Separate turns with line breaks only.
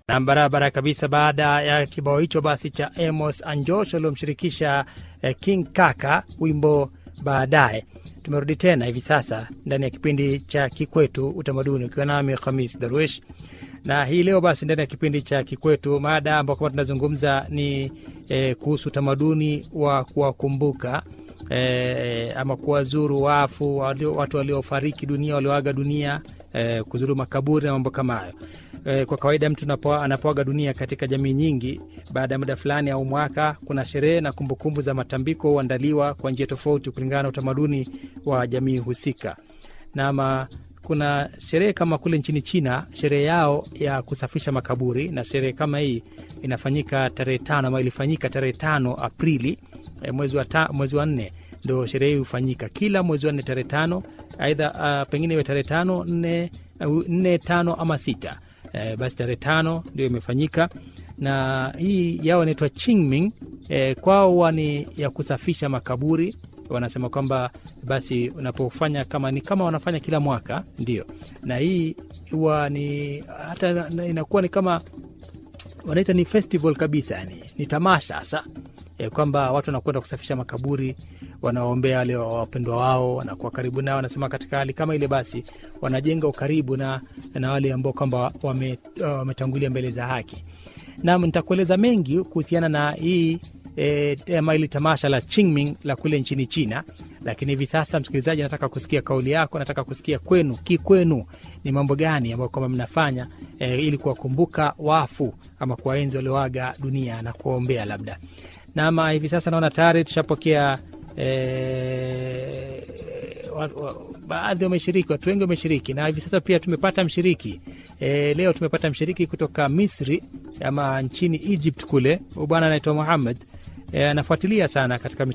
na barabara kabisa. Baada ya kibao hicho basi cha Amos Anjosh waliomshirikisha eh, King Kaka wimbo baadaye, tumerudi tena hivi sasa ndani ya kipindi cha Kikwetu Utamaduni, ukiwa nami Khamis Darwish na hii leo basi ndani ya kipindi cha Kikwetu mada ambao kama tunazungumza ni eh, kuhusu utamaduni wa kuwakumbuka eh, ama kuwazuru wafu walio, watu waliofariki dunia walioaga dunia eh, kuzuru makaburi na mambo kama hayo. Eh, kwa kawaida mtu anapo- anapoaga dunia katika jamii nyingi, baada ya muda fulani au mwaka, kuna sherehe na kumbukumbu za matambiko huandaliwa kwa njia tofauti kulingana na utamaduni wa jamii husika. Nama kuna sherehe kama kule nchini China, sherehe yao ya kusafisha makaburi, na sherehe kama hii inafanyika tarehe tano ama ilifanyika tarehe tano Aprili eh, mwezi wa, ta, mwezi wa nne ndo sherehe hii hufanyika kila mwezi wa nne tarehe tano, aidha uh, pengine iwe tarehe tano nne, uh, nne tano ama sita eh, basi tarehe tano ndio imefanyika na hii yao inaitwa Qingming eh, kwao huwa ni ya kusafisha makaburi wanasema kwamba basi unapofanya kama ni kama wanafanya kila mwaka ndio, na hii huwa ni hata na- inakuwa ni kama wanaita ni festival kabisa, yani ni tamasha hasa e, kwamba watu wanakwenda kusafisha makaburi, wanaombea wale wapendwa wao, wanakuwa karibu nao. Wanasema katika hali kama ile, basi wanajenga ukaribu na, na wale ambao kwamba wame- wametangulia mbele za haki. Nam, nitakueleza mengi kuhusiana na hii e, ama hili tamasha la Qingming la kule nchini China, lakini hivi sasa, msikilizaji, nataka kusikia kauli yako, nataka kusikia kwenu, kikwenu ni mambo gani ambayo kwamba mnafanya e, ili kuwakumbuka wafu ama kuwaenzi walioaga dunia na kuwaombea labda. Nama hivi sasa naona tayari tushapokea e, wa- wa- baadhi wameshiriki, watu wengi wameshiriki, na hivi sasa pia tumepata mshiriki e, leo tumepata mshiriki kutoka Misri ama nchini Egypt kule, huyu bwana anaitwa Muhammad e, anafuatilia sana katika